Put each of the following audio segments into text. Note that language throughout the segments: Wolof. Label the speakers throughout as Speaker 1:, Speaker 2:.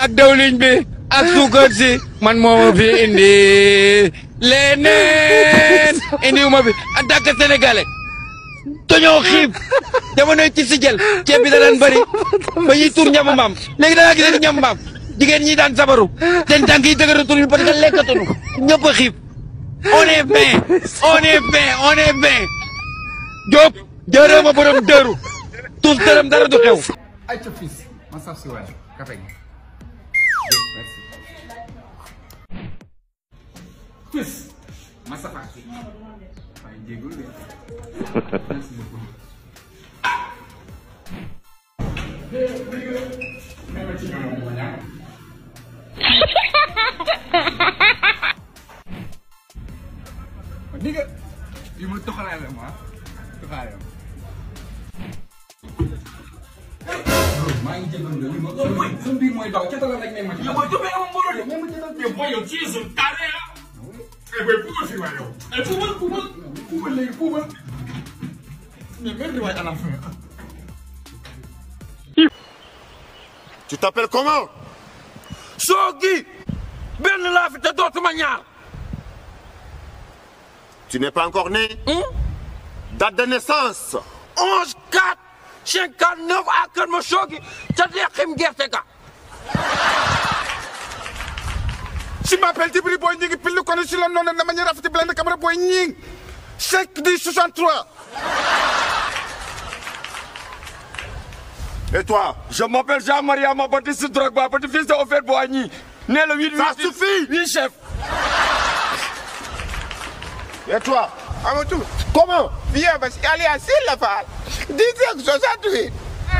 Speaker 1: ak dawliñ bi ak suukar si man moo ma fi indi leneen indiwuma fi en tant que sénégalais dañoo xiif jamonoy ci si jël ceeb bi da daan bëri ba ñuy tur ñamu maam léegi da ngaa gis ñamu maam jigéen ñi daan sabaru seen tànk yi dëgëratuñu parce que lekkatuñu ñëpp a xiif on est bien on est bien on est bien Diop jërëm a borom dëru tous dërëm dara du xew.
Speaker 2: ay ca fils ma saf si waay kafe gi merci fils ma safaat si waaye jéegul de merci beaucoup Même ci ñoom ma ñaan. Diga, bii mooy toxalaale ma toxalaale ma. maa ngi jégalu de ma mooy sa biir mooy daw ca la lañ may ma ci. yow booy jubee amul mbooloo de même ci
Speaker 3: yow booy yow ci su tardé la. eh booy puubal fii waay yow. eh puubal puubal.
Speaker 2: puubal léegi puubal. mais même di waay à la fin.
Speaker 4: Tu t'appelles comment
Speaker 1: Soogi benn laa fi te dootuma ñaar.
Speaker 4: Tu n'es pas encore né Date de naissance
Speaker 1: 11 4 59 à Kër ma Soogi ca deqim gerte ga.
Speaker 2: Je m'appelle Djibril Boy Nying, plus connu sur le nom de manière Rafati Blende Camara Boy Nying. 5 10 63.
Speaker 4: Et toi
Speaker 1: Je m'appelle Jean-Marie Baptiste Drogba, petit-fils de Ofer Boigny. Né le 8
Speaker 4: Ça
Speaker 1: 8
Speaker 4: suffit
Speaker 1: Oui, chef.
Speaker 4: Et toi
Speaker 2: Amatou,
Speaker 4: Comment
Speaker 2: viens, parce qu'elle est à la fall. 10 68.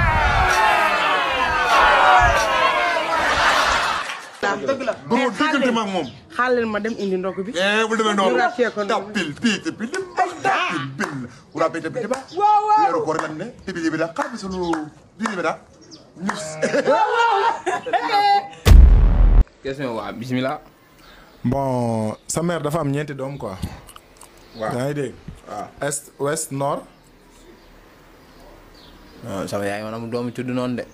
Speaker 4: Bro, dëggante ma ak moom.
Speaker 5: xaaral ma dem indi ndog bi.
Speaker 4: Eh, bu demee noonu.
Speaker 5: Ñu rafet ko noonu.
Speaker 4: Tapil, piite, piite, tapil, bil. Ura bete bete ba.
Speaker 5: waaw waaw.
Speaker 4: Weeru koor lan ne? Tibi jibi da, xaabi sunu diri bi da. News.
Speaker 2: Question waa bismillah.
Speaker 6: bon sa mère dafa am ñeenti doom quoi.
Speaker 2: waaw
Speaker 6: yaa ngi dégg.
Speaker 2: waaw.
Speaker 6: est ouest nord.
Speaker 7: non sama yaay man amul doomu tudd noonu de.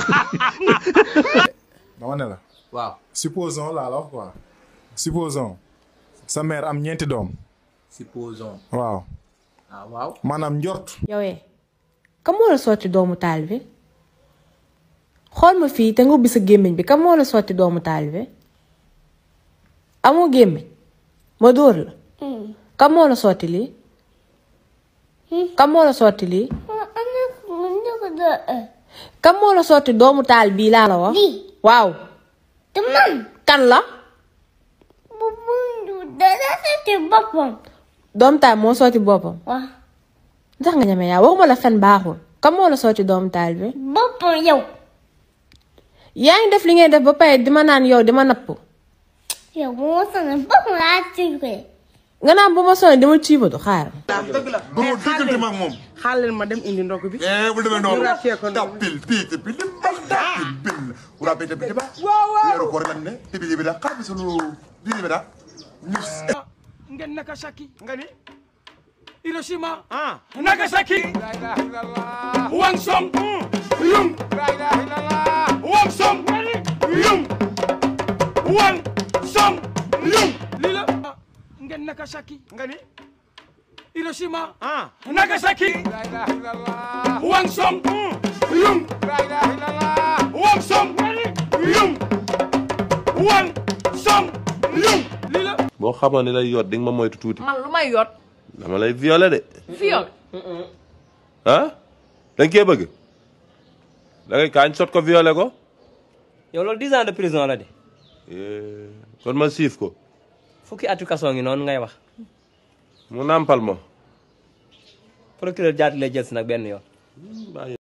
Speaker 6: dama ne la.
Speaker 7: waaw
Speaker 6: supposons laa la wax quoi. supposons sa mère am ñeenti doom.
Speaker 7: supposons.
Speaker 6: waaw
Speaker 7: ah waaw.
Speaker 6: maanaam njort.
Speaker 8: yow eh kam moo la sotti doomu taal bi xool ma fii te nga ubbi sa gémmiñ bi kam moo la sotti doomu taal bi amoo gémmiñ ma dóor la kam moo la sotti lii kam moo la sotti lii kam moo la sotti doomu taal bii laa la wax waaw kan la doomu taal moo sotti boppam ndax nga ñeme yaa waxuma la fen baaxul kam moo la sotti doomu taal bi
Speaker 9: boppam yow
Speaker 8: yaa ngi def li ngay def ba pare di ma naan yow di ma napp
Speaker 9: yow bu ma sonal boppam laa tiré
Speaker 8: nga naan bu ma sonné dama ciibatu xaar
Speaker 4: Bro, dëggante ma ak moom.
Speaker 5: xaaral ma dem indi ndog bi.
Speaker 4: Eh, bu demee noonu.
Speaker 5: Ñu rafet ko noonu.
Speaker 4: Tapil, piite, piite, tapil, bil. Ura bete bete ba. Weeru koor lan ne? Tibi jibi da, xaabi sunu diri bi da. News.
Speaker 1: ngeen Nagasaki nga ni Hiroshima ah Nagasaki Wang Song Yung Wang Song Yung Wang Song Yung lii la ngeen Nagasaki nga ni Hiroshima ah Nagasaki Wang Song Yung Wang Song Yung Wang Song Yung lii la
Speaker 10: boo xamoon ne lay yot di nga ma moytu tuuti
Speaker 11: man lu may yot
Speaker 10: dama lay violer de
Speaker 11: viol
Speaker 10: ah da nga koy bëgg da ngay kaañ sot ko violer ko
Speaker 12: yow loolu dix ans de prison la de
Speaker 10: Eh, kon ma siif ko
Speaker 12: fukki atu kaso ngi noonu ngay wax
Speaker 10: mu nàmpal ma
Speaker 12: procureur jaati lay jël si nag benn yoon